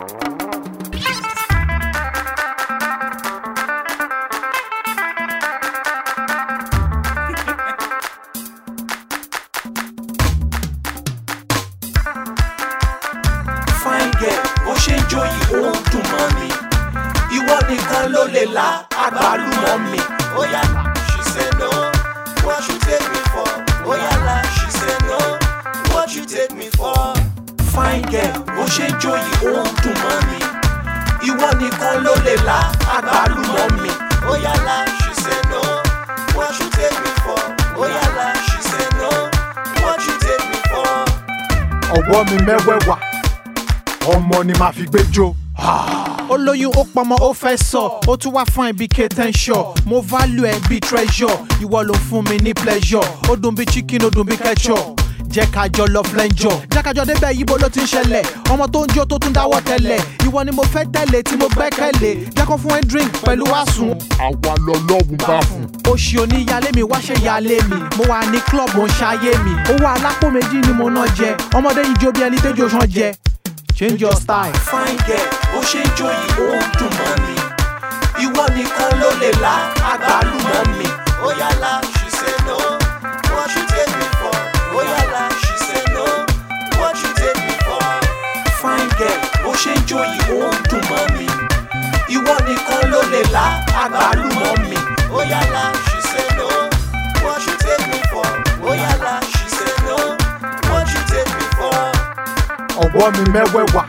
fine girl bó ṣe ń jó yìí ó ń dùn mọ́ mi ìwọ nìkan ló lè la àgbálùmọ̀ mi. Oyala, she said no, what you take me for? Oyala, she said no, what you take me for? Fine girl, bó ṣe ń jó yìí ó ń dùn mọ́ mi ìwọ nìkan ló lè la àgbálùmọ̀ mi. Oyala, she said no, what you take me for? Oyala, she said no, what you take me for? ọwọ́ mi mẹ́wẹ̀ẹ̀wá ọmọ ni màá fi gbé jó. ó lóyún ó pọmọ ó fẹ́ sọ ó tún wá fún ibi kẹtẹ́ńsọ̀ mo value ẹ bí treasure ìwọ ló fún mi ní pleasure ó dùn bí chicken ó dùn bí ketchup jẹ́ ká jọ lọ flẹ́njọ̀ jẹ́ ká jọ débẹ̀ yíbo ló ti ń ṣẹlẹ̀ ọmọ tó ń jó tó tún dáwọ́ tẹ́lẹ̀ ìwọ ni mo fẹ́ tẹ̀lé tí mo gbẹ́kẹ̀lé jẹ́ kó fún ẹ drink pẹ̀lú wàásùn àwa lọlọ́run bá fún. oṣì oníyalé mi wá ṣe yalé mi mo wà ní club mo ń ṣayé mi owó alápò méjì ni mo ná jẹ ọmọdé yìí jó bí ẹni tẹ́jọ́ sàn jẹ change your style. fine girl bó ṣe ń jó yìí ó ń dùn mọ́ mi ìwọ nìkan ló lè la àgbálùmọ̀ mi. Oyala, she said no, what you take me for? Oyala, she said no, what you take me for? fine girl bó ṣe ń jó yìí ó ń dùn mọ́ mi ìwọ nìkan ló lè la àgbálùmọ̀ mi. Oyala, she said no, what you take me for? Oyala, she said no, what you take me for? ọwọ́ mi mẹ́wẹ̀ẹ̀wá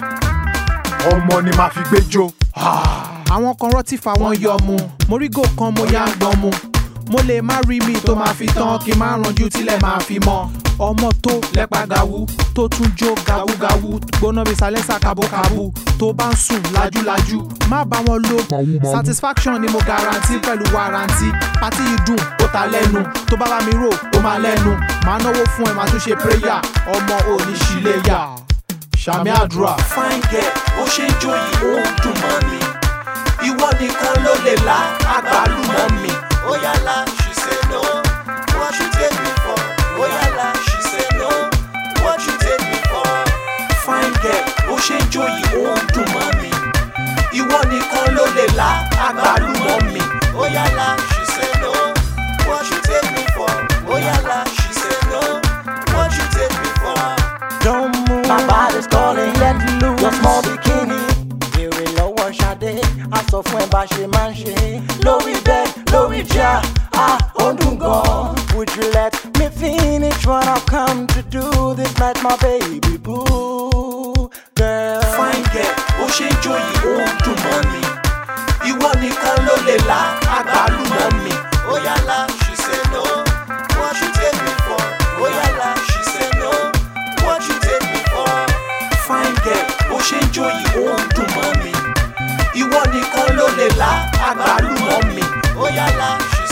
ọmọ ni màá fi gbé jó. àwọn kan rọtí fa wọn yọ mu mo rí gò kan mo yá ń gbọ́n mu mo lè má rí mi tó máa fi tán kí n má ranjú tílẹ̀ máa fi mọ́ ọmọ tó lẹ́pa gàwú tó tún jó gàwúgàwú gbóná bíi sálẹ́sà kábókábú tó bá ń sùn lájúlájú má bá wọn lo satisfaction ni mo garanti pẹ̀lú warranty pátí yìí dùn ó ta lẹ́nu tó bá bá mi rò ó máa lẹ́nu máa náwó fún ẹ máa tún ṣe prayer ọmọ òní ṣìlẹ̀yà ṣàmì àdúrà. fine girl bó ṣe ń jó yìí ó ń dùn mọ́ mi ìwọ nìkan ló lè la àgbálùmọ̀ mi. Oyala, she said no, what you take me for? Oyala, she said no, what you take me for? fine girl bó ṣe ń jó yìí ó ń dùn mọ́ mi ìwọ nìkan ló lè la àgbálùmọ̀ mi. Oyala, she said no, what you take me for? Oyala, she said no, what you take me for? Don't move. My body's calling, let loose. Your small bikini. Béèrè lọ́wọ́ Ṣadé, a sọ fún ẹ bá ṣe máa ń ṣe. Lórí bed, lórí jà, a ó dùn gan. Would you let me finish what I've come to do this night, my baby boo? Girl. fine girl bó ṣe ń jó yìí ó ń dùn mọ́ mi ìwọ nìkan ló lè la àgbálùmọ̀ mi. Oyala, she said no, what you take me for? Oyala, she said no, what you take me for? fine girl bó ṣe ń jó yìí ó ń dùn mọ́ mi ìwọ nìkan ló lè la àgbálùmọ̀ mi. Oyala, she